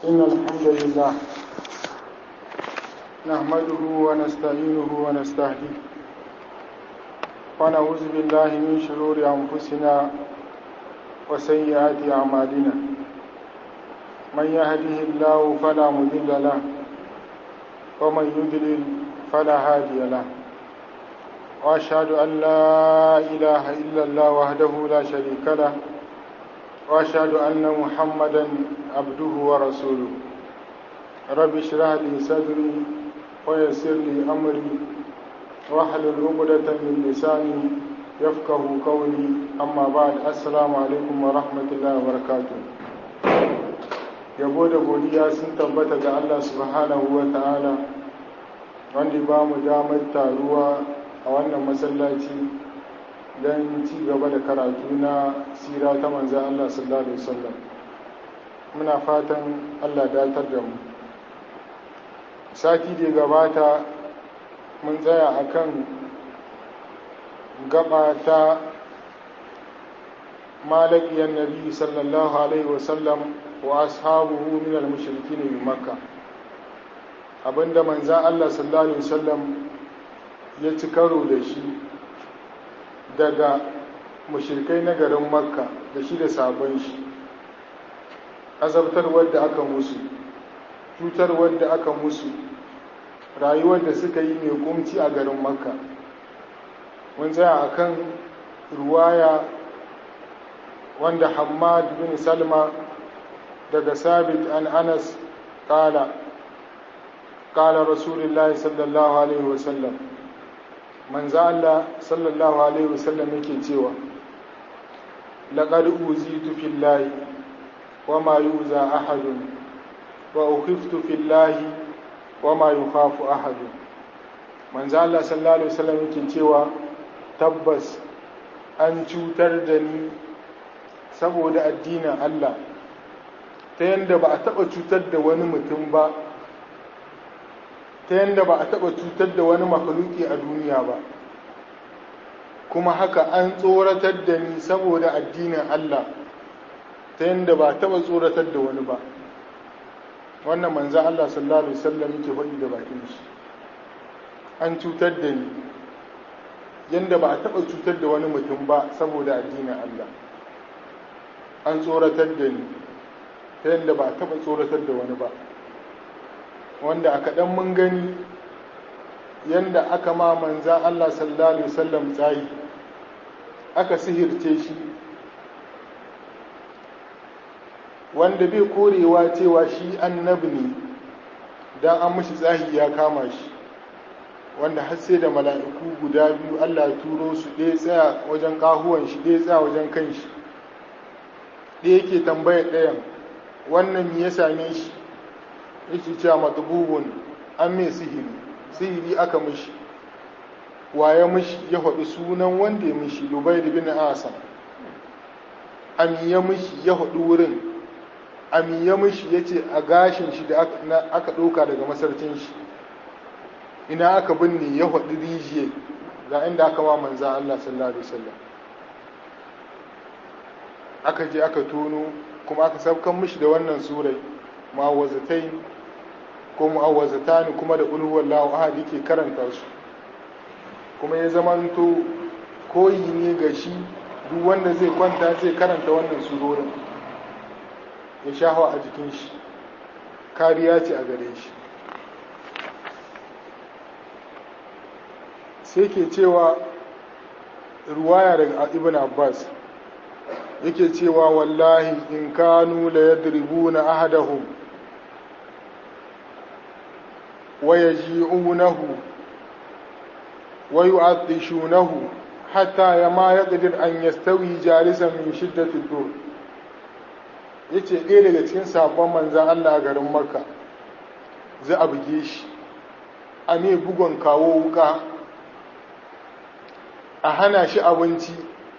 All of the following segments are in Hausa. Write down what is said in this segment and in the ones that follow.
إن الحمد لله نحمده ونستعينه ونستهديه ونعوذ بالله من شرور أنفسنا وسيئات أعمالنا من يهده الله فلا مضل له ومن يضلل فلا هادي له وأشهد أن لا إله إلا الله وحده لا شريك له وأشهد أن محمدا عبده ورسوله رب اشرح لي صدري ويسر لي أمري واحلل عقدة من لساني يفقه قولي أما بعد السلام عليكم ورحمة الله وبركاته yabo da godiya sun tabbata ga Allah subhanahu wa ta'ala wanda ba mu damar taruwa a wannan masallaci don ci gaba da karatu na sira ta manzan Allah sallallahu Alaihi wasallam muna fatan Allah datar da mu sati da gabata mun tsaya akan gaba ta malakiyar nabi sallallahu Alaihi wasallam wa ashabuhu min al-mushrikin bi makka abinda manzan Allah sallallahu Alaihi wasallam ya ci karo da shi daga mushirkai na garin makka da shi da sabon shi azabtarwar da aka musu cutarwar da aka musu rayuwar da suka yi mai kumci a garin makka mun tsaya a kan ruwaya wanda hamad bin salma daga sabit an anas kala kala rasulullahi sallallahu alaihi wasallam manzo Allah sallallahu alaihi wasallam yake cewa laqad uzitu fillahi wama yuza ahadun wa ukhiftu fillahi wama yukhafu ahadun manzo Allah sallallahu alaihi wasallam yake cewa tabbas an cutar da ni saboda addinin Allah ta yanda ba a taba cutar da wani mutum ba ta yadda ba a taɓa cutar da wani makaluki a duniya ba kuma haka an tsoratar da ni saboda addinin Allah ta yadda ba a taɓa tsoratar da wani ba wannan manzan Allah sallallahu Alaihi wasallam yake faɗi da bakin shi an cutar da ni yadda ba a taɓa cutar da wani mutum ba saboda addinin Allah an tsoratar da ni ta yadda ba a taɓa tsoratar da wani ba wanda a kaɗan mun gani yadda aka ma manzan Allah sallallahu Alaihi wasallam tsayi aka sihirce shi wanda bai korewa cewa shi annabi ne don an mashi tsahi ya kama shi wanda har sai da mala'iku guda biyu Allah ya turo su ɗaya tsaya wajen ƙahuwan shi ɗaya tsaya wajen kan shi ɗaya ke tambayar ɗayan wannan ya same shi yake cewa matububun an mai sihiri sihiri aka mishi waye mishi ya faɗi sunan wanda ya mishi lubai da bin asan amiya mishi ya faɗi wurin amiya mishi ya ce a gashin shi da aka ɗauka daga masarcin shi ina aka binne ya faɗi rijiye ga inda aka ma manza Allah sallallahu alaihi wasallam aka je aka tono kuma aka saukan mishi da wannan surai ma'awazatai ko mu'awazata ne kuma da ulhuwar lahu ahad yake karanta su kuma ya zamanto koyi ne ga shi duk wanda zai kwanta zai karanta wannan surorin ya shahawa a jikin shi kariya ce a gare shi sai ke cewa ruwaya daga ibn abbas yake cewa wallahi in kanu la yadribuna ahadahum ويجيعونه ويعطشونه حتى ما يقدر أن يستوي جالسا من شدة الدور yace ɗaya daga cikin sabon manzan Allah a garin Makka za a buge shi a ne bugon kawo wuka a hana shi abinci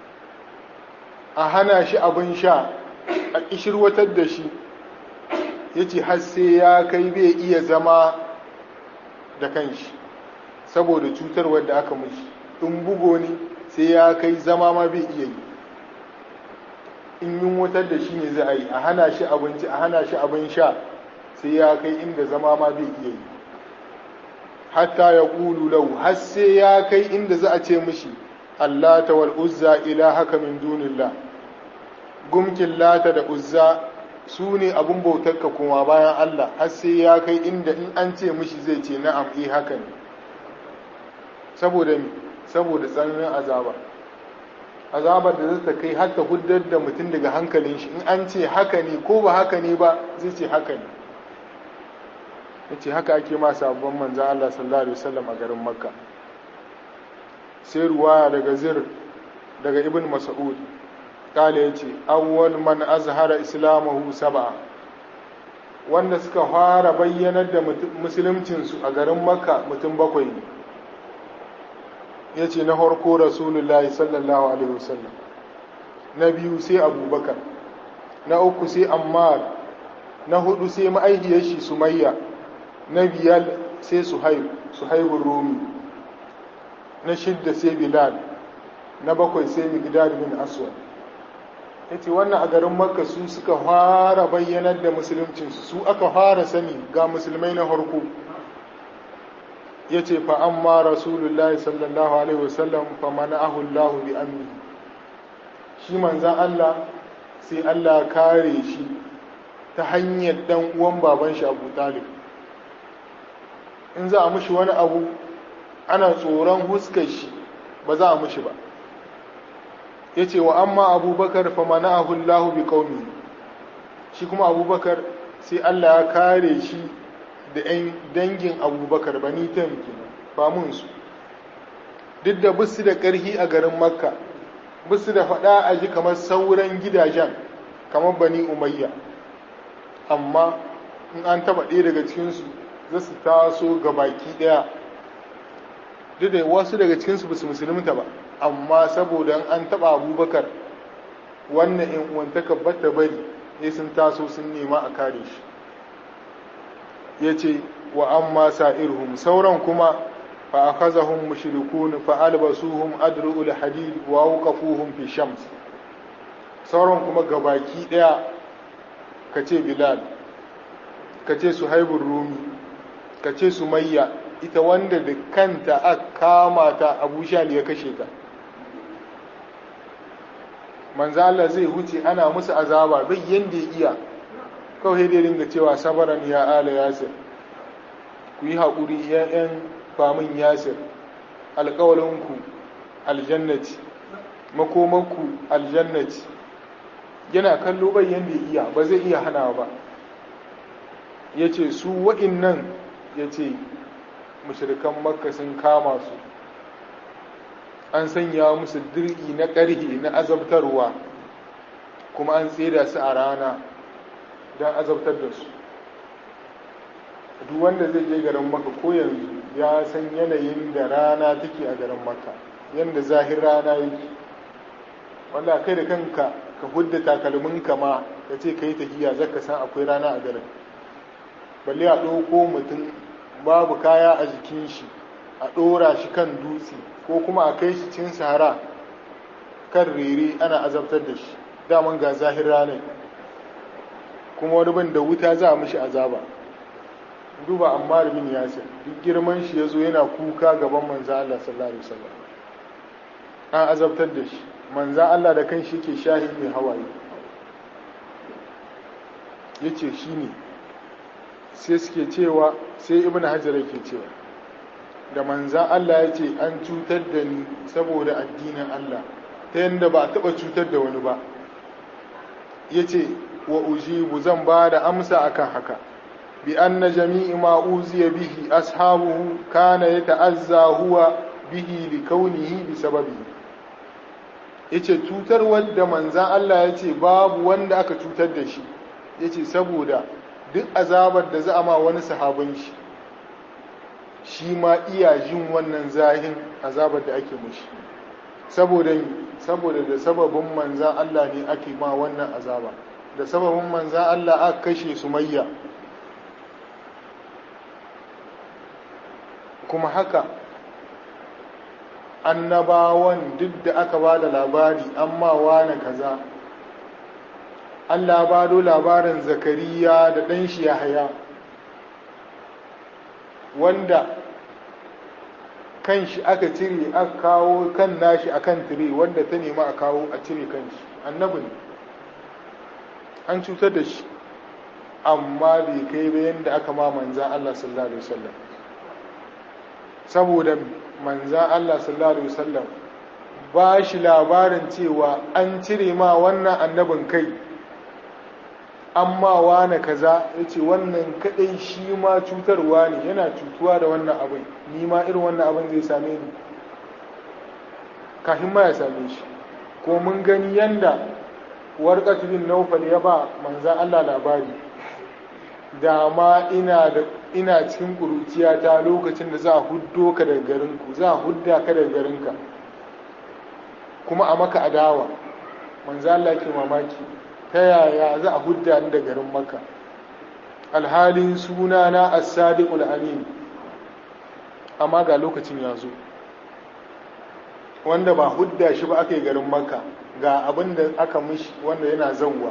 a hana shi abin sha a ƙishirwatar da shi yace har sai ya kai bai iya zama da kanshi saboda cutarwar da aka mishi in bugo ne sai ya kai zama ma bai iya yi in yunwatar da shi ne za a yi a hana shi abinci a hana shi abin sha sai ya kai inda zama ma bai iya yi hatta ya ƙulu lau har sai ya kai inda za a ce mishi Allah ta wal uzza haka min dunillah gumkin lata da uzza su ne abin bautarka kuma bayan Allah har sai ya kai inda in an ce mishi zai ce na'am eh haka ne saboda saboda tsananin azaba azabar da zata kai har ta huddar da mutum daga hankalin shi in an ce haka ne ko ba haka ne ba zai ce haka ne yace haka ake ma sabon manzan Allah sallallahu alaihi wasallam a garin Makka sai ruwaya daga Zir daga Ibn Mas'ud kale yace awwal man azhara islamahu sab'a wanda suka fara bayyanar da musulmcin su a garin Makka mutum bakwai ne yace na farko Rasulullahi sallallahu alaihi wasallam na biyu sai Abubakar na uku sai Ammar na hudu sai ma'aihiyar shi Sumayya na biyar sai suhaib suhaibun rumi na shidda sai bilal na bakwai sai migdad bin aswad ya ce wannan a garin makka su suka fara bayyanar da musuluncinsu su aka fara sani ga musulmai na harko ya ce fa amma rasulullahi sallallahu alaihi wasallam fa mana'ahu allahu bi amni shi manzan allah sai allah kare shi ta hanyar dan uwan baban shi abu talib in za a mushi wani abu ana tsoron huskar shi ba za a mushi ba ya ce wa amma abubakar fa mana ahullahu bi qaumi shi kuma abubakar sai Allah ya kare shi da ‘yan dangin abubakar ba ni taimaki ba mun su duk da bisu da ƙarhi a garin makka bisu da faɗa a ji kamar sauran gidajen kamar bani umayya amma in an taɓa ɗaya daga cikinsu za su taso ga baki ɗaya duk da wasu daga cikinsu ba su musulunta ba amma saboda an taɓa abubakar wannan in uwantaka bata bari ne sun taso sun nema a kare shi ya ce wa amma sa'irhum sauran kuma fa akhazahum mushrikun fa albasuhum adru'ul hadid wa awqafuhum fi shams sauran kuma gabaki ɗaya kace bilal kace suhaibur rumi ka ce sumayya ita wanda da kanta a kama ta abu shali ya kashe ta manzo Allah zai huce ana musu azaba bai yanda ya iya kawai dai dinga cewa sabaran ya ala yasir ku yi haƙuri ya'yan famin yasir alƙawalinku aljannati makomanku aljannati yana kallo bai yanda ya iya ba zai iya hana ba ya ce su wa'innan ya ce mashirikan makka sun kama su an sanya musu dirki na ƙarhi na azabtarwa kuma an tseda su a rana don azabtar da su duk wanda zai je garin maka ko yanzu ya san yanayin da rana take a garin maka yadda zahir rana yake wanda kai da kanka ka hudda takalminka ma ka ce ka yi tahiya zaka san akwai rana a garin balle a ɗauko mutum babu kaya a jikin shi a ɗora shi kan dutse ko kuma a kai shi cin sahara kan rere ana azabtar da shi daman ga zahir ranar kuma wani ban da wuta za a mishi azaba duba amma bin yasir duk girman shi ya zo yana kuka gaban manzan Allah sallallahu alaihi wasallam an azabtar da shi manzan Allah da kan shi ke shahi mai hawaye ya ce shi ne sai suke cewa sai ibn hajar yake cewa da manzan Allah ya ce an cutar da ni saboda addinin Allah ta yadda ba a taɓa cutar da wani ba ya ce wa ujibu zan ba da amsa akan haka bi anna jami'i ma uziya bihi ashabuhu kana yata'azza huwa bihi li kaunihi bi sababi yace cutar wanda manzan Allah ya ce babu wanda aka cutar da shi yace saboda duk azabar da za a ma wani sahabin shi shi ma iya jin wannan zahin azabar da ake mushi saboda saboda da sababin manzan Allah ne ake ma wannan azaba da sababin manzan Allah aka kashe sumayya kuma haka annabawan duk da aka ba da labari amma wane kaza Allah ba do labarin zakariya da ɗan shi Yahaya wanda kan shi aka cire aka kawo kan nashi akan tire wanda ta nema a kawo a cire kan shi annabi ne an cutar da shi amma bai kai ba yadda aka ma manzan Allah sallallahu alaihi wasallam saboda manzan Allah sallallahu alaihi wasallam ba shi labarin cewa an cire ma wannan annabin kai amma wane kaza ya ce wannan kadai shi ma cutarwa ne yana cutuwa da wannan abin ni ma irin wannan abin zai same ni kafin ma ya same shi ko mun gani yanda warqatu bin nawfal ya ba manzan Allah labari da ma ina da ina cikin kuruciya ta lokacin da za a huddo ka daga garinku za a hudda ka daga garinka kuma a maka adawa manzo Allah ke mamaki ta yaya za a hudda ni da garin maka alhalin suna na as-sadiqul amin amma ga lokacin ya zo wanda ba hudda shi ba aka yi garin maka ga abin da aka mishi wanda yana zauwa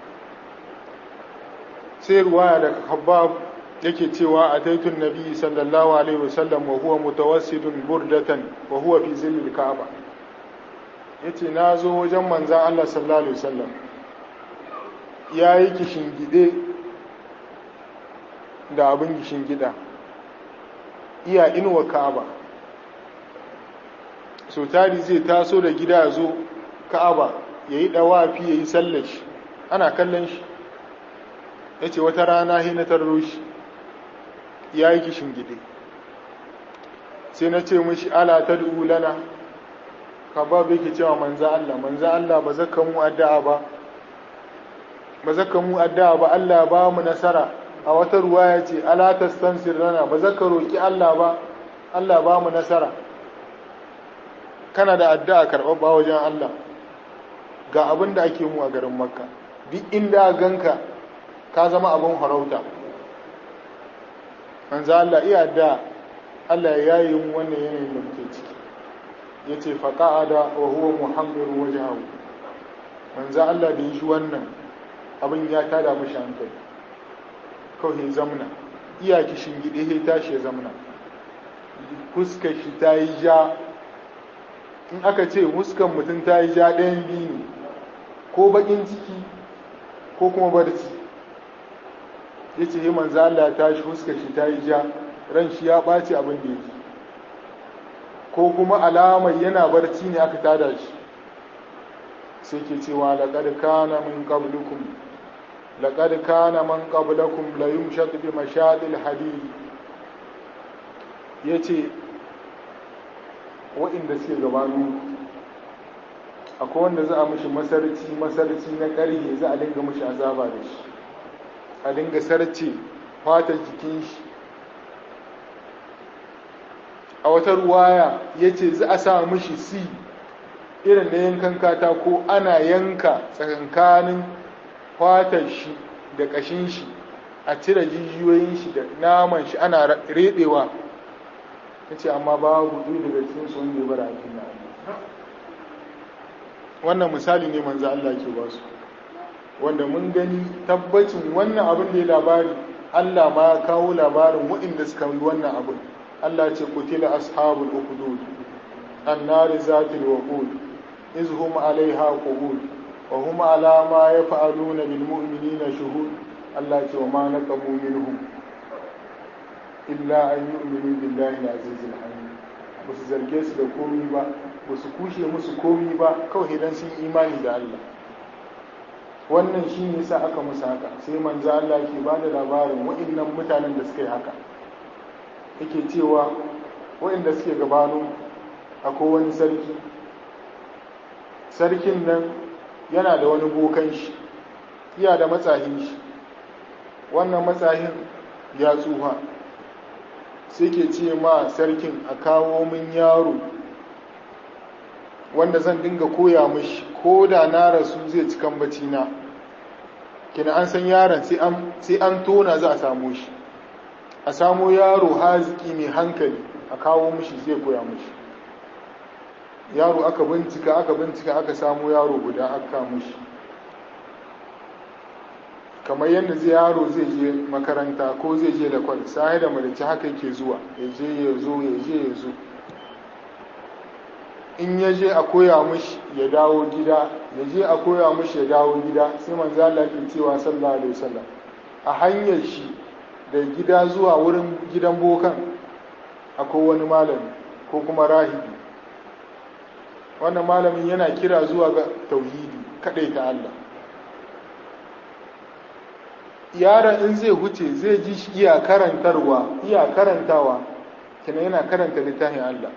sai ruwaya daga habab yake cewa a taitun nabi sallallahu alaihi wasallam wa huwa mutawassidun burdatan wa huwa fi zillil ka'aba yace na zo wajen manzan Allah sallallahu alaihi wasallam ya yi gide da abin gida iya inuwa ka'aba so tari zai taso da gida ya zo ka'aba ya yi ɗawafi ya yi sallashi ana kallon shi ya ce wata rana na tarro shi ya yi gide sai na ce mashi ala ta lana ka ba bai ke cewa manza Allah manza Allah ba zaka mu addu'a ba ba zaka mu addu'a ba Allah ba mu nasara a wata ruwaya ce ala tastansir lana ba zaka roki Allah ba Allah ba mu nasara kana da addu'a karɓar ba wajen Allah ga abin da ake mu a garin Makka duk inda ganka ka zama abin farauta manza Allah iya da Allah ya yi mu wannan yanayin da muke ciki ya ce faƙa'ada wa huwa muhammadu waje hau manza Allah da yi shi wannan abin ya tada mashi hankali kawai zamna iya kishin gide ya tashi ya zamna fuskar shi ta yi ja in aka ce muskan mutum ta yi ja ɗayan biyu ne ko baƙin ciki ko kuma barci ya ce yi manza Allah ya tashi fuskar shi ta yi ja ran shi ya ɓaci abin da ya ji ko kuma alamar yana barci ne aka tada shi sai ke cewa laƙar kana min qablukum laƙar kana man qablakum la yumshaq bi mashadil hadid yace wa'inda suke gabanu akwai wanda za a mishi masarci masarci na ƙarhe za a dinga mishi azaba da shi a dinga sarce fatar jikin shi a wata ruwaya ya ce za a sa mishi si irin na yankan katako ana yanka tsakankanin fatar shi da ƙashin shi a cire jijiyoyin shi da naman shi ana reɗewa ya ce amma babu ɗi daga cikin su wanda ya bara aikin na wannan misali ne manzo Allah ke ba su wanda mun gani tabbacin wannan abin da ya labari Allah ma ya kawo labarin waɗanda suka yi wannan abin Allah ce kutila ashabul ukhdud annar zatil waqud iz hum alaiha qu'ud wa hum ala ma yaf'aluna bil mu'minina shuhud Allah ce wa ma naqamu minhum illa an yu'minu billahi al-azizil hamid ba su zarge su da komi ba ba su kushe musu komi ba kawai dan sun imani da Allah wannan shi ne sa aka musu haka sai manzo Allah ke ba da labarin waɗannan mutanen da suka yi haka yake cewa waɗanda suke gabano akwai wani sarki sarkin nan yana da wani bokan shi iya da matsahin shi wannan matsahin ya tsufa sai ke ce ma sarkin a kawo min yaro wanda zan dinga koya mishi ko da na rasu zai ci kambaci na kina an san yaron sai an tona za a samu shi a samo yaro haziki mai hankali a kawo mishi zai koya mishi yaro aka bincika aka bincika aka samu yaro guda aka mishi kamar yadda zai yaro zai je makaranta ko zai je da kwal sai da marici haka yake zuwa ya je ya zo ya je ya zo in ya je a koya mishi ya dawo gida ya je a koya mishi ya dawo gida sai manzo Allah ke cewa sallallahu alaihi wasallam a hanyar shi da gida zuwa wurin gidan bokan akwai wani malami ko kuma rahibi wannan malamin yana kira zuwa ga tauhidi kadai ta Allah yaron in zai huce zai ji shi iya karantarwa iya karantawa kina yana karanta littafin Allah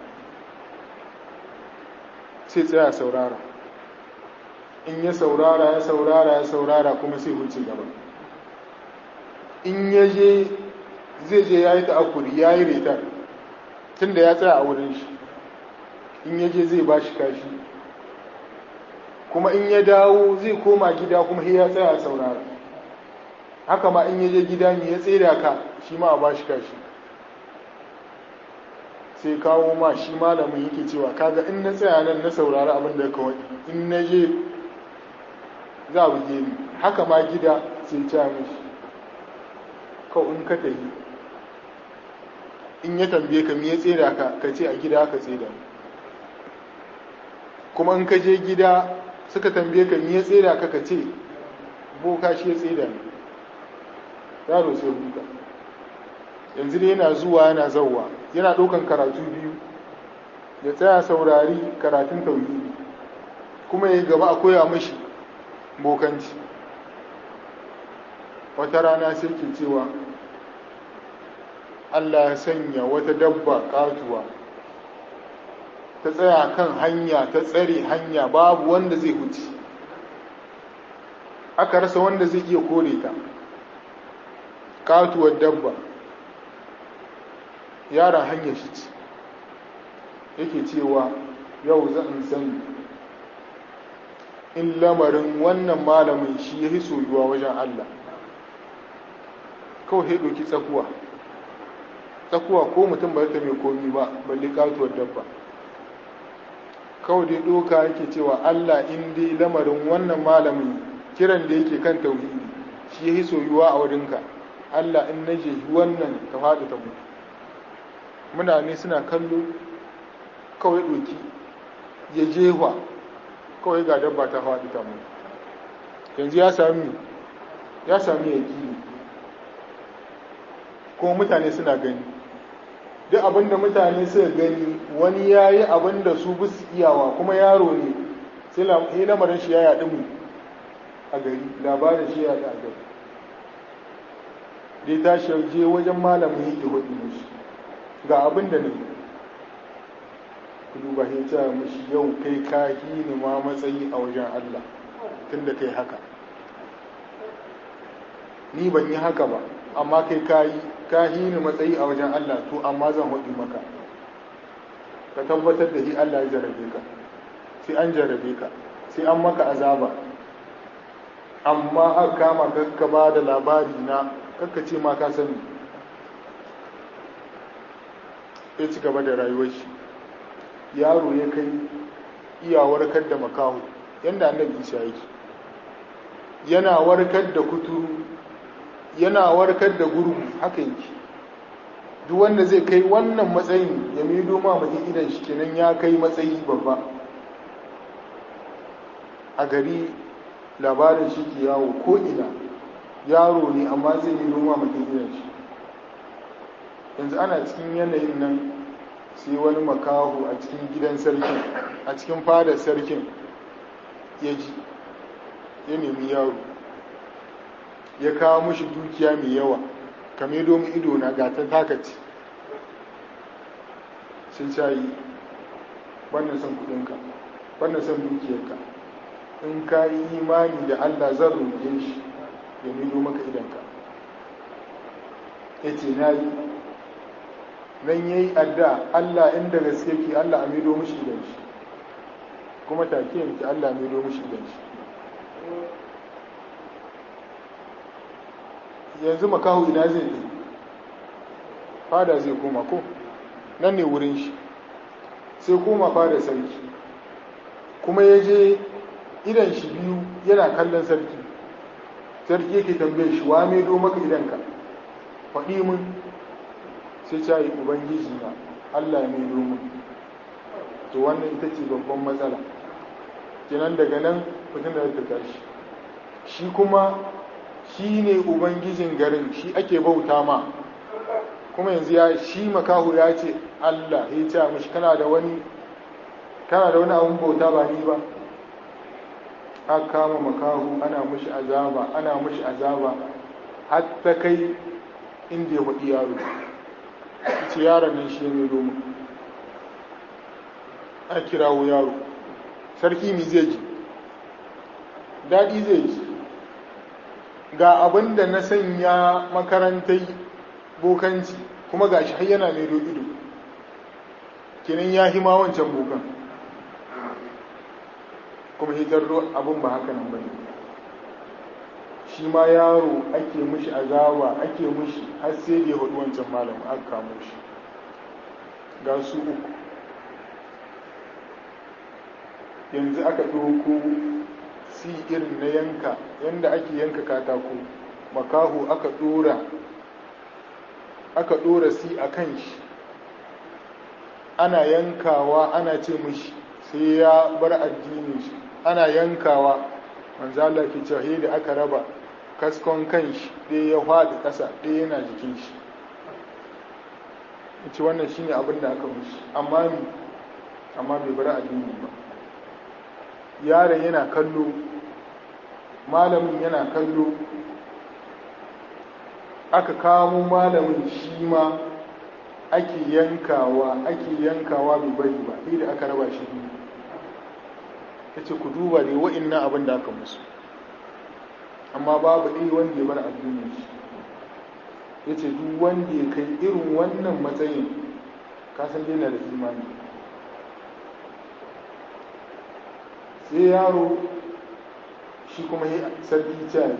sai tsaya saurara in ya saurara ya saurara ya saurara kuma sai huce gaba in ya je zai je ya yi ta'akuri ya yi retar tun da ya tsaya a wurin shi in ya je zai ba shi kashi kuma in ya dawo zai koma gida kuma ya tsaya saurara haka ma in ya je gida ne ya tsere ka shi ma a ba shi kashi sai kawo ma shi malamin yake cewa kaga in na tsaya nan na saurara abin da ka wani in na je za a buge ni haka ma gida sai ta mishi kawai in ka tafi in ya tambaye ka me ya tsere ka ka ce a gida ka tsere kuma in ka je gida suka tambaye ka me ya tsere ka ka ce boka shi ya tsere ni yaro sai huta yanzu ne yana zuwa yana zauwa yana ɗaukan karatu biyu ya tsaya saurari karatun tauhidi kuma ya gaba a koya mashi bokanci wata rana sai ke cewa Allah ya sanya wata dabba katuwa ta tsaya kan hanya ta tsare hanya babu wanda zai huce aka rasa wanda zai iya kore ta katuwar dabba yaron hanyar shi ce yake cewa yau zan sani in lamarin wannan malamin shi ya fi soyuwa wajen Allah kawai ya ɗauki tsakuwa tsakuwa ko mutum ba ta mai komi ba balle katuwar dabba kawai dai ɗoka yake cewa Allah in dai lamarin wannan malamin kiran da yake kan tauhidi shi ya fi soyuwa a wurinka Allah in na je wannan ta faɗi ta mutu muna ne suna kallo kawai ɗoki ya jewa kawai ga dabba ta faɗi ta mutu yanzu ya sami ya sami ya ƙi kuma mutane suna gani duk abinda mutane suka gani wani ya yi abinda su bisu iyawa kuma yaro ne sai lamarin shi ya yaɗi mu a gari labarin shi ya yaɗi a gari dai tashi je wajen malamin yake hudu mishi ga abin da ne ku duba ya ce mishi yau kai ka ne ma matsayi a wajen Allah tun da kai haka ni ban yi haka ba amma kai ka yi ka ne matsayi a wajen Allah to amma zan hudu maka ka tabbatar da shi Allah ya jarabe ka sai an jarabe ka sai an maka azaba amma aka kama ka ba da labari na kakka ce ma ka sani ya ci gaba da rayuwar shi yaro ya kai iya warkar da makaho yadda annabi isa yake yana warkar da kuturu yana warkar da gurgu haka yake duk wanda zai kai wannan matsayin ya mido ma mutum idan shi kenan ya kai matsayi babba a gari labarin shi ke yawo ko ina yaro ne amma zai mido ma mutum idan shi yanzu ana cikin yanayin nan sai wani makahu a cikin gidan sarkin a cikin fadar sarkin ya ji ya nemi yaro ya kawo mushi dukiya mai yawa kame domin ido na gata takaci sai cayi wannan son kudinka wannan son dukiyarka in ka yi imani da allah zan roƙe shi ya mido maka idanka ya ce na yi nan ya yi adda Allah inda gaske ki Allah a mido mishi idan shi kuma take yanki Allah mido mishi idan shi yanzu makahu ina zai yi fada zai koma ko nan ne wurin shi sai koma fada sarki kuma ya je idan shi biyu yana kallon sarki sarki yake tambaye shi wa mai do maka idanka faɗi mun sai ta yi ubangiji na allah mai do mun to wannan ita ce babban matsala kenan daga nan mutum da ta tashi shi kuma shi ne ubangijin garin shi ake bauta ma kuma yanzu ya shi makahu ya ce allah ya ce mashi kana da wani kana da wani abun bauta ba ni ba aka kama makahu ana mushi azaba ana mushi azaba har ta kai inda ya faɗi yaro ce yaron nan shi ne domin a kirawo yaro sarki mi zai ji daɗi zai ji ga abin da na sanya makarantai bokanci kuma ga shi yana mai ido kenan ya hima wancan bokan kuma hitar abin ba haka nan bane shi ma yaro ake mushi azaba ake mushi har sai da ya hudu wancan malam aka kamo shi ga su uku yanzu aka ɗauko si irin na yanka yanda ake yanka katako makaho aka ɗora aka ɗora si a kan shi ana yankawa ana ce mushi sai ya bar addinin shi ana yankawa manzo Allah ke cewa da aka raba kaskon kan shi ɗaya ya faɗi ƙasa ɗaya yana jikin shi ce wannan shine abin da aka mushi amma mi amma bai bar addini ba yaron yana kallo malamin yana kallo aka kamo malamin shi ma ake yankawa ake yankawa bai bari ba sai da aka raba shi biyu ya ce ku duba dai wa'innan abin da aka musu amma babu ɗaya wanda ya bar addinin shi ya ce duk wanda ya kai irin wannan matsayin kasan dai na da imani sai yaro shi kuma ya sarki cari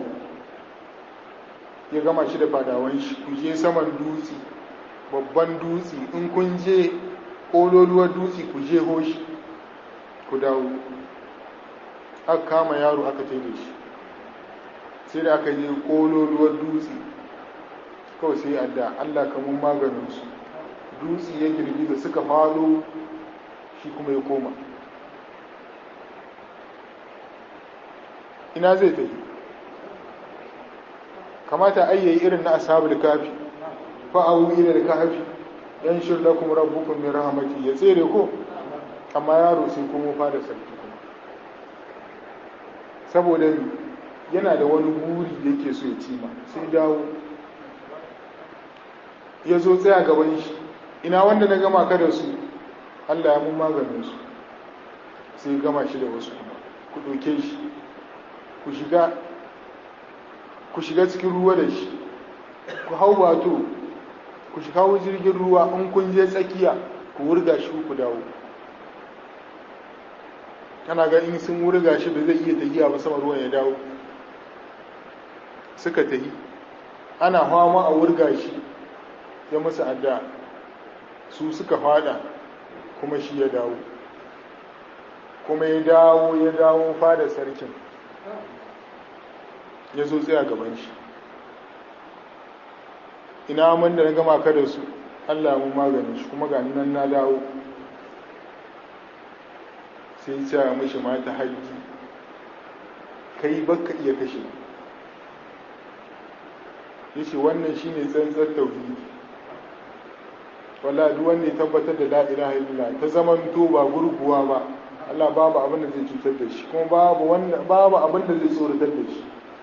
ya gama shi da fadawan shi ku je saman dutse babban dutse in kun je ƙololuwar dutse ku je hoshi ku dawo aka kama yaro aka taida shi sai da aka je ƙololuwar dutse kawai sai adda allah kamun maganinsu dutse ya girgiza suka falo shi kuma ya koma ina zai tafi kamata ayyayi irin na ashabul kafi fa'awu ila da kafi yan shirlakum rabbukum min rahmati ya tsere ko amma yaro sai kuma fada sarki kuma saboda yana da wani buri da yake so ya cima sai dawo ya zo tsaya gaban shi ina wanda na gama ka da su Allah ya mun maganin su sai gama shi da wasu kuma ku ɗauke shi ku shiga ku shiga cikin ruwa da shi ku hau wato ku shiga hau jirgin ruwa in kun je tsakiya ku wurga shi ku dawo kana ga in sun wurga shi ba zai iya tafiya ba sama ruwan ya dawo suka tafi ana fama a wurga shi ya musu adda su suka fada kuma shi ya dawo kuma ya dawo ya dawo fada sarkin ya zo tsaya gaban shi ina man da na gama ka da su allah mun maganin shi kuma ga nan na dawo sai ya mishi mata haji kai baka iya kashe ya ce wannan shi ne tsantsar tauhidi wala duk wanda ya tabbatar da la ilaha illallah ta zaman to ba gurguwa ba Allah babu abin da zai cutar da shi kuma babu wanda babu abin da zai tsoratar da shi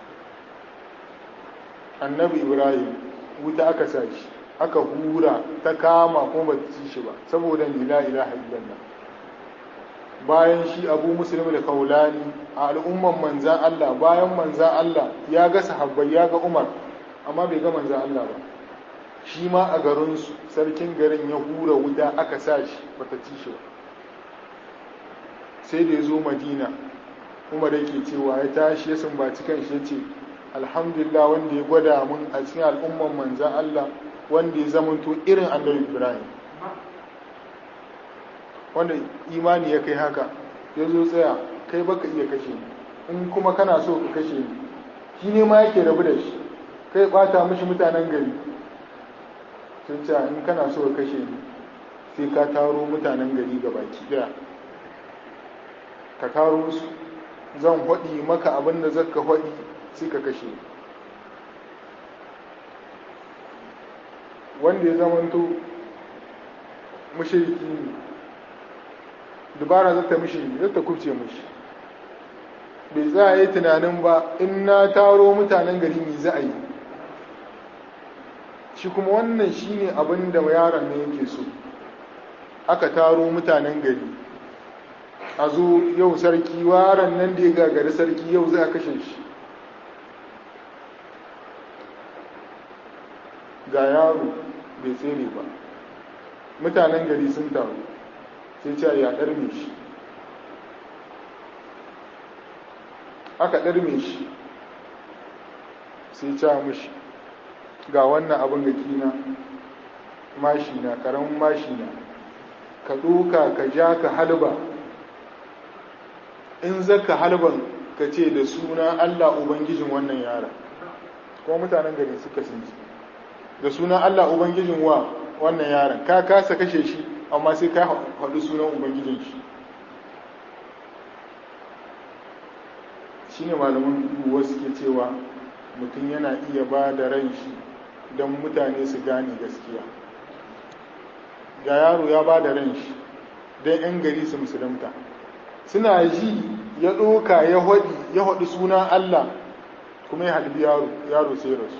annabi ibrahim wuta aka sa shi aka hura ta kama kuma ba ta ci shi ba saboda ni la ilaha illallah bayan shi abu muslim da kaulani a al'umman manzan Allah bayan manzan Allah ya ga sahabbai ya ga umar amma bai ga manzan Allah ba shi ma a garinsu sarkin garin ya hura wuta aka sa shi bata ci shi ba sai da ya zo madina umar yake cewa ya tashi ya sumbaci kan shi ya ce alhamdulillah wanda ya gwada mun a cikin al'umman manzan Allah wanda ya zamanto irin annabi ibrahim wanda imani ya kai haka ya zo tsaya kai baka iya kashe ni in kuma kana so ka kashe ni shi ne ma yake rabu da shi kai bata mishi mutanen gari sun ce in kana so ka kashe ni sai ka taro mutanen gari ga baki daya ka taro su zan haɗi maka abin da zaka haɗi sai ka kashe wanda ya zamanto mushriki ne dubara zata mishi zata kubce mishi bai za a yi tunanin ba in na taro mutanen gari me za a yi shi kuma wannan shine abin da yaron ne yake so aka taro mutanen gari a zo yau sarki waran nan da ya gagari sarki yau za a kashe shi ga yaro bai tsere ba mutanen gari sun taru sai ce ya ɗarme shi aka ɗarme shi sai ce mushi ga wannan abin ga kina mashina ƙaramin mashina ka ɗoka ka ja ka halba in zaka halban ka ce da suna Allah Ubangijin wannan yara kuma mutanen gari suka sinci da suna Allah Ubangijin wa wannan yaran ka kasa kashe shi amma sai ka haɗu sunan Ubangijin shi shi ne malaman wasu ke cewa mutum yana iya ba da ran shi don mutane su gane gaskiya ga yaro ya ba da ran shi don 'yan gari su musulunta suna ji ya ɗoka ya haɗi ya haɗi sunan Allah kuma ya halbi yaro yaro sai rasu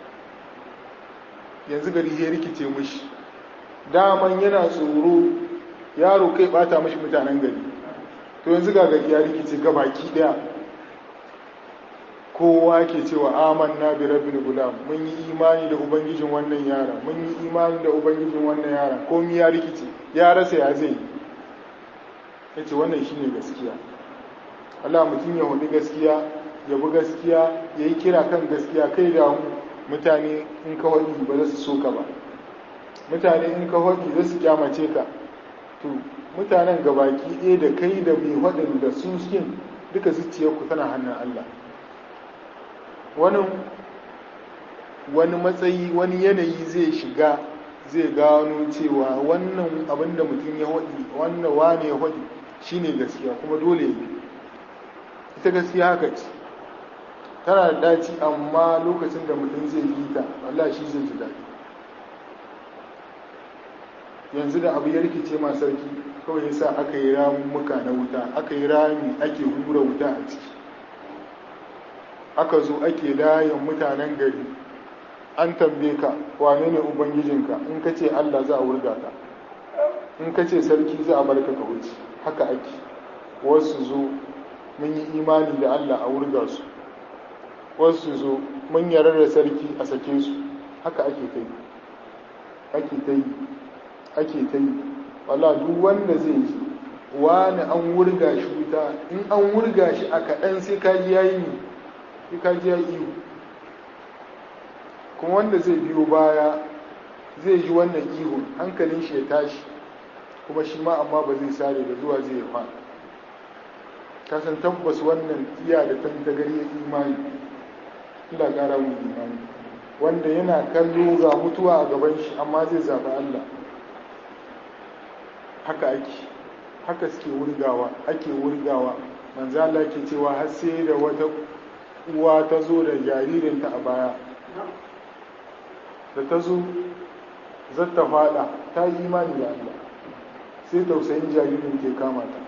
yanzu gari ya rikice mushi daman yana tsoro yaro kai bata mashi mutanen gari to yanzu ga gari ya rikice gabaki daya kowa ke cewa amanna bi rabbil gulam mun yi imani da ubangijin wannan yara mun yi imani da ubangijin wannan yara komai ya rikice ya rasa ya zai yace wannan shine gaskiya Allah mutum ya hudu gaskiya ya bi gaskiya ya yi kira kan gaskiya kai da mutane in ka waɗi ba za su so ka ba mutane in ka waɗi za su kyamace ka to mutanen gabaki ɗaya da kai da mai waɗin da su skin duka zuciyarku tana hannun Allah wani wani matsayi wani yanayi zai shiga zai gano cewa wannan abin da mutum ya waɗi wannan wane ya waɗi shine gaskiya kuma dole ya ita gaskiya haka ce tana da daci amma lokacin da mutum zai yi ta Allah shi zai ji daɗi yanzu da abu ya rikice ma sarki kawai yasa aka yi ramuka na wuta aka yi rami ake hura wuta a ciki aka zo ake layin mutanen gari an tambaye ka wane ne ubangijinka in ka ce Allah za a wurga ka in ka ce sarki za a barka ka wuce haka ake wasu zo mun yi imani da Allah a wurga su wasu zo mun yarda da sarki a sake su haka ake ta yi ake ta yi ake ta yi wala duk wanda zai ji wani an wurga shi wuta in an wurga shi a kaɗan sai kaji ya yi ne sai kaji ya iyo kuma wanda zai biyo baya zai ji wannan ihun hankalin shi ya tashi kuma shi ma amma ba zai sare da zuwa zai fa kasan tabbas wannan iya da tantagari ya imani ila ƙara mu imani wanda yana kallo ga mutuwa a gaban shi amma zai zaɓi Allah haka ake haka suke wurgawa ake wurgawa manzo Allah ke cewa har sai da wata uwa ta zo da jaririnta a baya da ta zo zata fada ta yi imani da Allah sai tausayin jaririn ke kama ta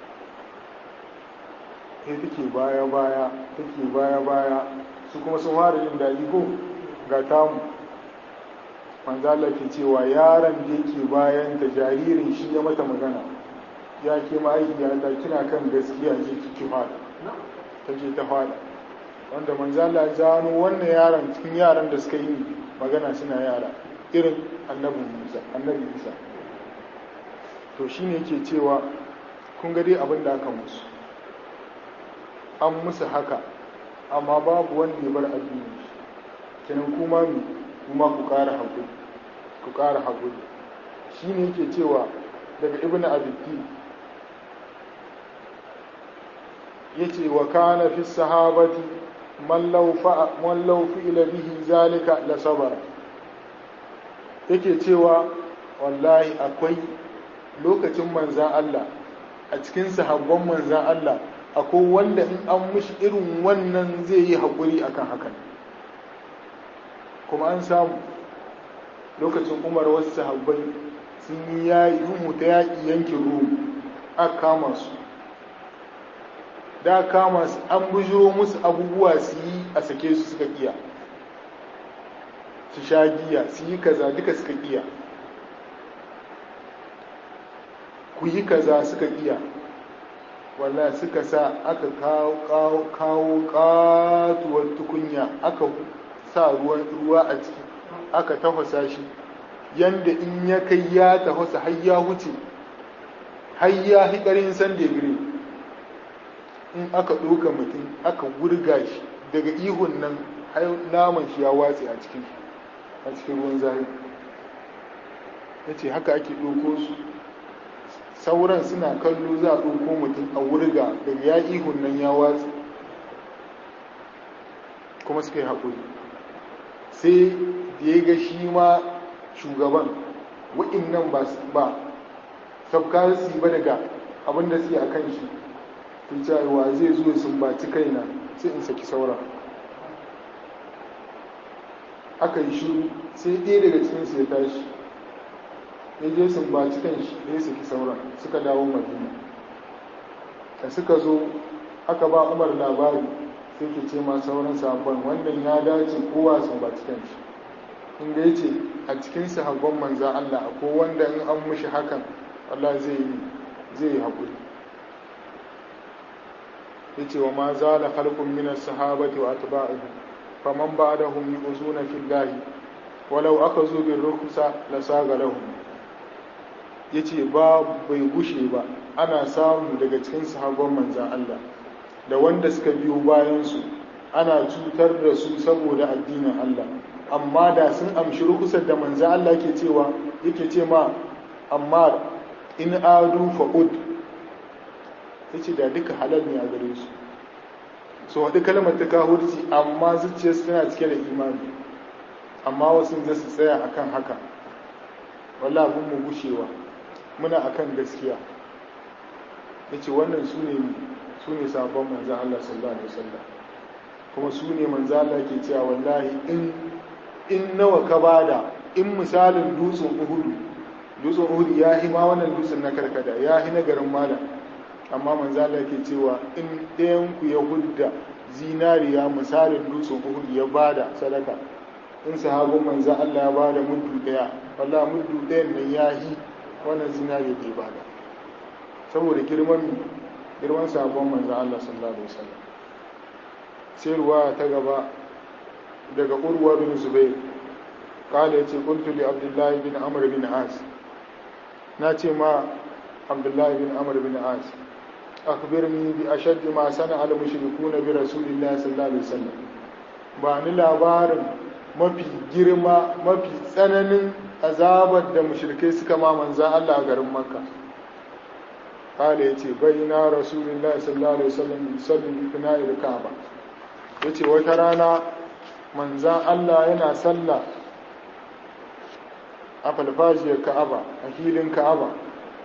sai take baya baya take baya baya su kuma sun fara yin daɗi ko ga tamu manzo Allah ke cewa yaron da yake bayan ta jaririn shi ya mata magana ya ke mahaifiyata kina kan gaskiya je kike fada ta je ta fada wanda manzo Allah ya gano wannan yaron cikin yaran da suka yi magana suna yara irin annabi Musa annabi Isa to shine yake cewa kun ga dai abin da aka musu an musu haka amma babu wanda ya bar addini kenan kuma mu kuma ku ƙara haƙuri ku ƙara haƙuri shine yake cewa daga ibnu abiddi yace wa kana fi sahabati man law fi'ila bihi zalika la sabara yake cewa wallahi akwai lokacin manzan Allah a cikin sahabban manzan Allah akwai wanda in an mushi irin wannan zai yi haƙuri akan hakan kuma an samu lokacin umar wasu sahabbai sun yi yayi ta yaƙi yankin rum aka kama su da kama su an bujiro musu abubuwa su yi a sake su suka iya su sha giya su yi kaza duka suka iya ku yi kaza suka iya walla suka sa aka kawo katuwar tukunya aka sa ruwa a ciki aka tafasa shi yanda in ya kai ya tafasa har ya wuce har ya hikarin san degree in aka ɗauka mutum aka wurga shi daga ihun nan naman shi ya watse a cikin a cikin ruwan zafi ya ce haka ake ɗauko su sauran suna kallo za a ɗauko mutum a wurga daga ya ihun nan ya watse kuma suka yi haƙuri sai da ya ga shi ma shugaban wa'in nan ba sabka su ba daga abin da suke a kan shi cewa zai zo ya sumbaci kaina sai in saki sauran aka yi shiru sai ɗaya daga cikinsu ya tashi ya je sumbaci kan shi ya saki sauran suka dawo madina da suka zo aka ba umar labari sai ke ce ma sauran sabon wannan ya dace kowa sumbaci kan shi in ga yace a cikin sahabban manza Allah ko wanda in an mushi hakan Allah zai yi zai yi haƙuri yace wa ma zala khalqun min as-sahabati wa atba'ihi faman ba'dahum yu'zuna fillahi walau akazu bir rukhsa lasaga lahum yace ba bai gushe ba ana samu daga cikin sahabban manzan Allah da wanda suka biyo bayan su ana cutar da su saboda addinin Allah amma da sun amshi rukusar da manzan Allah ke cewa yake ce ma amma in adu fa'ud ya ce da duka halal ne a gare su su haɗu kalmar ta kahurci amma zuciyarsu tana cike da imani amma wasu za su tsaya akan haka wala abin mu gushewa muna akan gaskiya ya ce wannan su ne su ne sabon manzan Allah sallallahu alaihi wasallam kuma su ne manzan Allah ke cewa wallahi in in nawa ka bada in misalin dutsen uhudu dutsen uhudu ya hi ma wannan dutsen na karkada ya hi na garin malam amma manzala ke cewa in ɗayanku ya hudda zinariya misalin dutsen uhud ya bada sadaka in sahabin manzan Allah ya bada muddu ɗaya walla muddu ɗayan nan ya yi wannan zinariya ke bada saboda girman girman sahabon manzan Allah sallallahu alaihi wasallam sai ruwa ta gaba daga urwa bin zubair kala ya ce kuntu li abdullahi bin amr bin as na ce ma abdullahi bin amr bin as أخبرني بأشد ما صنع المشركون برسول الله صلى الله عليه وسلم bani labarin mafi girma mafi tsananin azabar da mushrikai suka ma manzan Allah a garin Makka kala yace baina rasulullahi sallallahu alaihi wasallam sallu fi na'il Ka'aba yace wata rana manzan Allah yana sallah a falfajiyar Ka'aba a hilin Ka'aba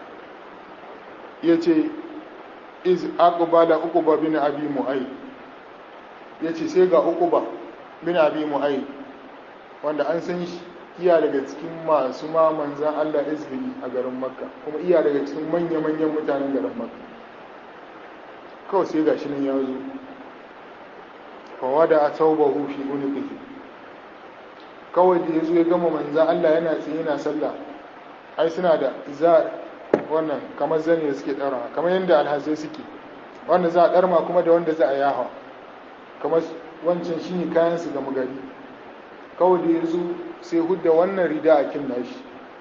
yace iz aqbala uquba bin abi mu'ay yace sai ga uquba bin abi mu'ay wanda an san shi iya daga cikin masu ma manzan Allah izbili a garin makka kuma iya daga cikin manya-manyan mutanen garin makka kawai sai ga shi nan ya zo fawada a taubahu fi uniqihi kawai da ya zo ya gama manzan Allah yana tsaye yana sallah ai suna da za wannan kamar zane da suke ɗara kamar yadda alhazai suke wanda za a ɗarma kuma da wanda za a yaha kamar wancan shine kayan su gama gari kawai da ya zo sai hudda wannan rida a kin nashi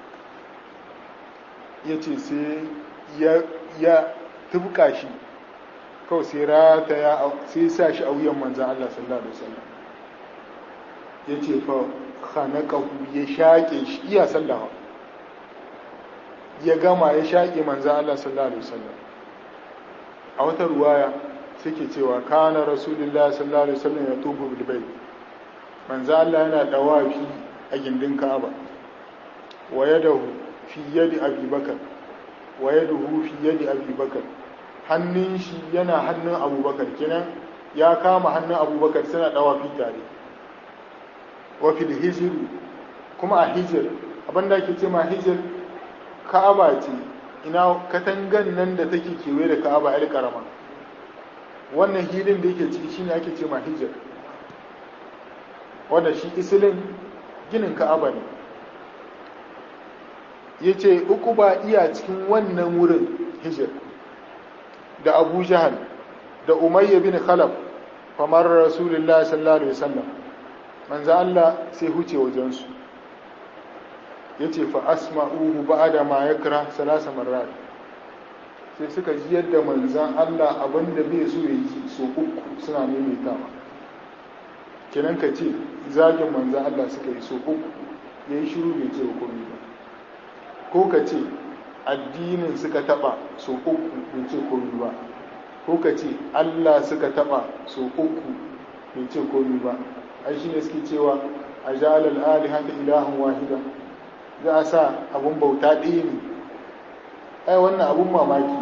ya ce sai ya tubka shi kawai sai rata ya sai sa shi a wuyan manzan Allah sallallahu alaihi wasallam ya ce fa khanaqahu ya shaƙe shi iya sallawa ya gama ya shaƙe manzan Allah sallallahu alaihi wasallam a wata ruwaya suke cewa kana rasulullah sallallahu alaihi wasallam ya tubu bil bayt manzo Allah yana dawafi a gindin Ka'aba wa yadahu fi yadi Abi Bakar wa yaduhu fi yadi Abi Bakar hannun shi yana hannun Abu Bakar kenan ya kama hannun Abu Bakar suna dawafi tare wa fil hijr kuma a hijr abinda ake ce ma hijr Ka'aba ce ina katangan nan da take kewaye da Ka'aba yar karama wannan hilin da yake ciki shine ake ce ma hijr wanda shi isilin ginin ka'aba ne ya ce uku ba iya cikin wannan wurin hijir da abu jahal da umayya bin khalaf kamar rasulullah sallallahu alaihi wasallam manzo Allah sai huce wajensu ya ce fa asma'uhu ba'da ma yakra salasa marrat sai suka ji yadda manzan Allah abinda bai so ya ji so uku suna maimaitawa kenan ka ce zagin manzan Allah suka yi so uku ya yi shiru bai ce hukumi ba ko ka ce addinin suka taba so uku bai ce komi ba ko ka ce Allah suka taba so uku bai ce komi ba ai shi ne suke cewa a ja'alal alihata ilahan wahida za a sa abun bauta ɗaya ne ai wannan abun mamaki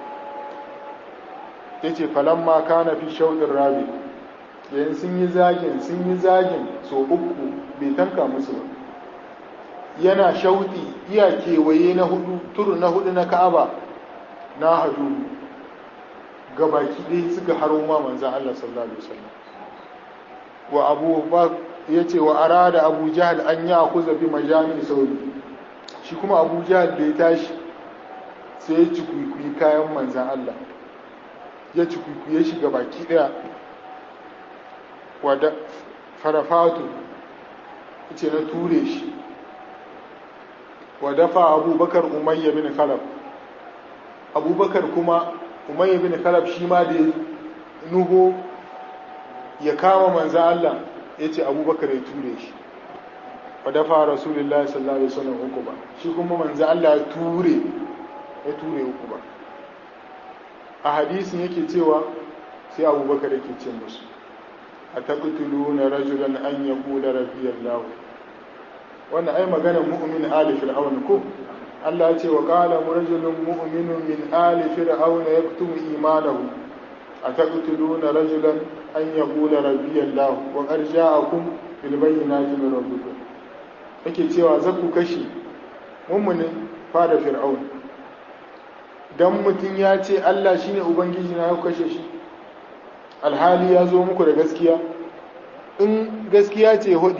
ya ce falamma kana fi shauɗin rabi yayin sun yi zagin sun yi zagin so uku bai tanka musu ba yana shauɗi iya kewaye na hudu turu na hudu na ka'aba na hadu gabaki ɗaya suka haro ma manzan Allah sallallahu alaihi wasallam wa abu ba ya ce wa arada abu jahal an ya kuza bi majami sauri shi kuma abu jahal da ya tashi sai ya ci kwikwi kayan manzan Allah ya ci kwikwi ya shiga baki ɗaya wadda farafatu ce na ture shi wadda fa abubakar umayya bin khalaf abubakar kuma umayya bin khalaf shi ma da nuho ya kama manzan Allah ya ce abubakar ya ture shi wadda fa rasulullah sallallahu alaihi wasallam uku ba shi kuma manzan Allah ya ture ya ture uku ba a hadisin yake cewa sai abubakar yake ce musu a taƙutuluna rajulan an ya kula rabiyar lahu wannan ai maganar mu'min ali fir'aun ko Allah ce wa qala rajulun mu'minun min ali fir'aun yaktumu imanahu a taƙutuluna rajulan an ya kula rabiyar lahu wa qad ja'akum bil bayyinati min rabbikum yake cewa zaku kashi mu'minin fada fir'aun dan mutum ya ce Allah shine ubangiji na ya kashe shi alhali ya zo muku da gaskiya in gaskiya ce hudi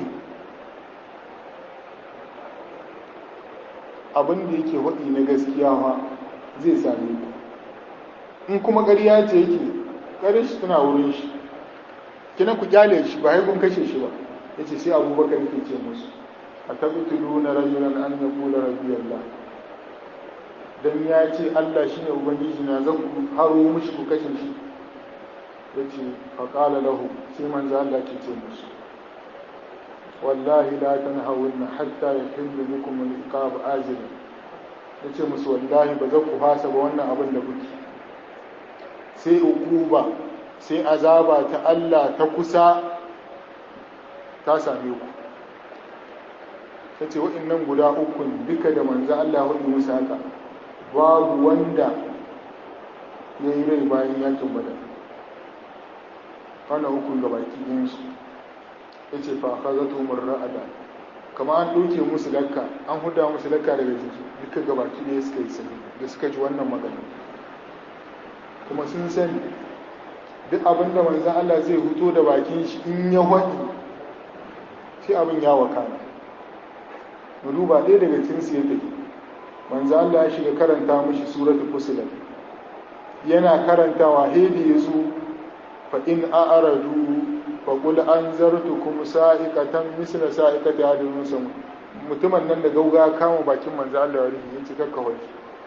abin da yake hudi na gaskiya ma zai same ku in kuma ƙarya ce yake ƙarin shi tana wurin shi kina ku kyale shi ba haikun kashe shi ba ya ce sai abubakar yake ce musu a tabbitulu na rajulan an ya kula rabiyallah don ya ce allah shine ubangiji na zan ku haro mushi ku kashe shi ya ce faƙala lahu sai manzo Allah ke ce musu wallahi la tanhawunna hatta yahillu bikum al-iqab ajil ya ce musu wallahi ba za ku hasa ba wannan abin da kuke sai uquba sai azaba ta Allah ta kusa ta same ku ta ce waɗannan guda ukun duka da manzo Allah hudu musu haka babu wanda ya yi rai bayan yakin badar wannan hukun ga baki ɗinsu ya ce fa ka zato ra'ada kama an ɗauke musu lakka an huda musu lakka daga jiki duka ga baki ɗaya suka yi sani da suka ji wannan magana kuma sun sani duk abin da manzan Allah zai huto da bakin shi in ya haɗi sai abin ya wakana mu duba ɗaya daga cikin su ya tafi manzan Allah ya shiga karanta mishi suratul fusilat yana karantawa hedi ya zo فإن أعرضوا فقل أنذرتكم سائقة مثل سائقة هذه المسلم mutumin nan da gauga kama bakin manzo Allah ya rufe yace kakka hoji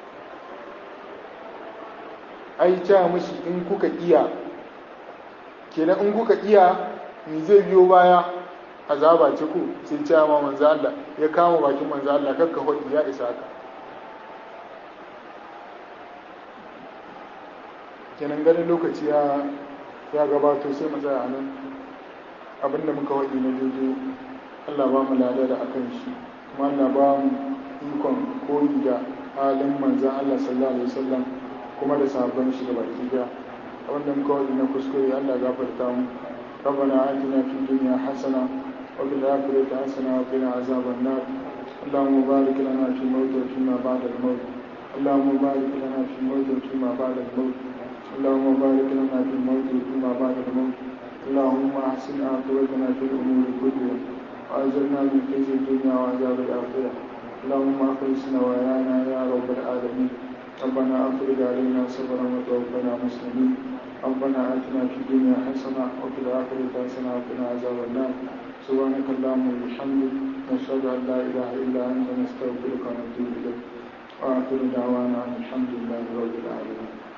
ai ta mishi in kuka iya kenan in kuka iya ni zai biyo baya azaba ce ku sai ce ma manzo Allah ya kama bakin manzo Allah kakka hoji ya isa ka kenan ganin lokaci ya ya gabato sai mu tsaya nan abinda muka waɗi na daidai Allah ba mu lada da akan shi kuma Allah ba mu ikon koyi da halin manzan Allah sallallahu alaihi wasallam kuma da sahabban shi da baki daya abinda muka waɗi na kuskure Allah gafarta mu ربنا آتنا في الدنيا حسنة وفي الآخرة حسنة وقنا عذاب النار اللهم بارك لنا في الموت وفيما بعد الموت اللهم بارك لنا في الموت وفيما بعد الموت اللهم بارك لنا في الموت وفيما بعد الموت اللهم احسن عاقبتنا في الامور كلها واجرنا من خزي الدنيا وعذاب الاخره اللهم اخلص نوايانا يا رب العالمين ربنا افرج علينا صبرا وتوفنا مسلمين ربنا اتنا في الدنيا حسنه وفي الاخره حسنه وقنا عذاب النار سبحانك اللهم وبحمدك نشهد ان لا اله الا انت نستغفرك ونتوب اليك واخر دعوانا ان الحمد لله رب العالمين